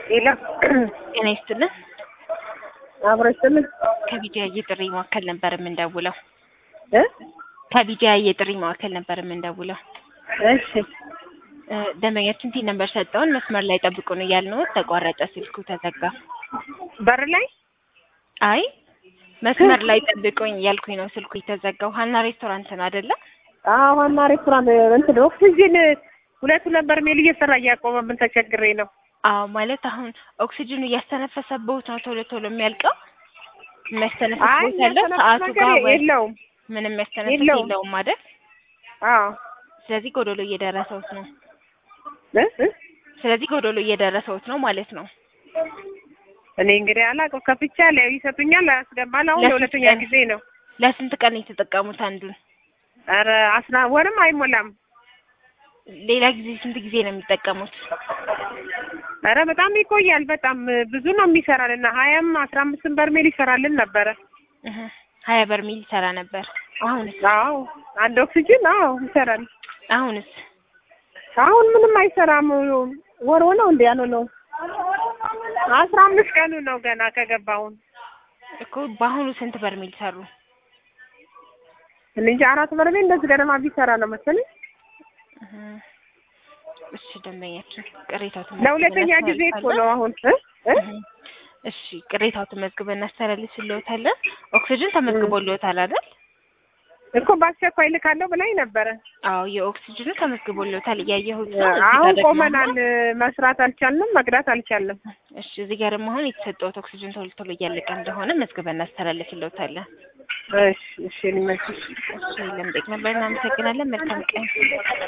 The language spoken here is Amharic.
ሌላ ጤና ይስጥልን። አብሮ ይስጥልን ከቢጂአይ የጥሪ ማዕከል ነበር የምንደውለው። እ ከቢጂአይ የጥሪ ማዕከል ነበር የምንደውለው። እሺ እ ደንበኛችን ቲን ነበር ሰጠውን መስመር ላይ ጠብቁን እያልነው ተቋረጠ፣ ስልኩ ተዘጋ። በር ላይ አይ መስመር ላይ ጠብቁኝ እያልኩኝ ነው ስልኩ የተዘጋው። ሀና ሬስቶራንት ነው አይደለ? አዎ ዋና ሬስቶራንት እንትን ኦክሲጅን ሁለት ሁለት በርሜል እየሰራ እያቆመብን ተቸግሬ ነው። አዎ ማለት አሁን ኦክሲጅኑ እያስተነፈሰበት ነው ቶሎ ቶሎ የሚያልቀው። የሚያስተነፍስ አይ ቦታ ያለው የሚያስተነፍስ ሰዓቱ ነገር ጋር ወይ የለውም። ምንም የሚያስተነፍስ የለውም። የለውም አይደል? አዎ ስለዚህ ጎዶሎ እየደረሰውት ነው። እ እ ስለዚህ ጎዶሎ እየደረሰውት ነው ማለት ነው። እኔ እንግዲህ አላውቅም። ከፍቻ ላይ ይሰጡኛል፣ አያስገባል። አሁን ለስንት ለሁለተኛ ቀን? ጊዜ ነው። ለስንት ቀን ነው የተጠቀሙት አንዱን? ኧረ አስራ ወርም አይሞላም። ሌላ ጊዜ ስንት ጊዜ ነው የሚጠቀሙት? ኧረ በጣም ይቆያል። በጣም ብዙ ነው የሚሰራልና ሀያም አስራ አምስትም በርሜል ይሰራልን ነበረ። እህ ሀያ በርሜል ይሰራ ነበር። አሁንስ አዎ አንድ ኦክሲጅን አዎ ይሰራል። አሁንስ አሁን ምንም አይሰራም። ወር ሆነው እንደ ያለው ነው። አስራ አምስት ቀኑ ነው ገና ከገባሁን እኮ በአሁኑ ስንት በርሜል ሰሩ? እኔ እንጃ አራት በርሜል እንደዚህ ገደማ ቢሰራ ነው መሰለኝ። እህ እሺ ደንበኛችን ቅሬታው ለሁለተኛ ጊዜ እኮ ነው አሁን እ እ እሺ ቅሬታው ተመዝግበን እናስተላልፍልዎታለን። ኦክሲጅን ተመዝግቦልዎታል አይደል? እኮ በአስቸኳይ ልካለሁ ብላኝ ነበረ። አዎ የኦክሲጅኑ ተመዝግቦልዎታል እያየሁት ነው። እዚህ አሁን ጋር ደግሞ ቆመናል። መስራት አልቻልንም፣ መቅዳት አልቻልንም። እሺ እዚህ ጋር ደግሞ አሁን የተሰጠዎት ኦክሲጅን ቶሎ ቶሎ እያለቀ እንደሆነ መዝግበን እናስተላልፍልዎታለን። እሺ እሺ ሊመችሽ እሺ ለምጠቅ ነበር። እናመሰግናለን። መልካም ቀን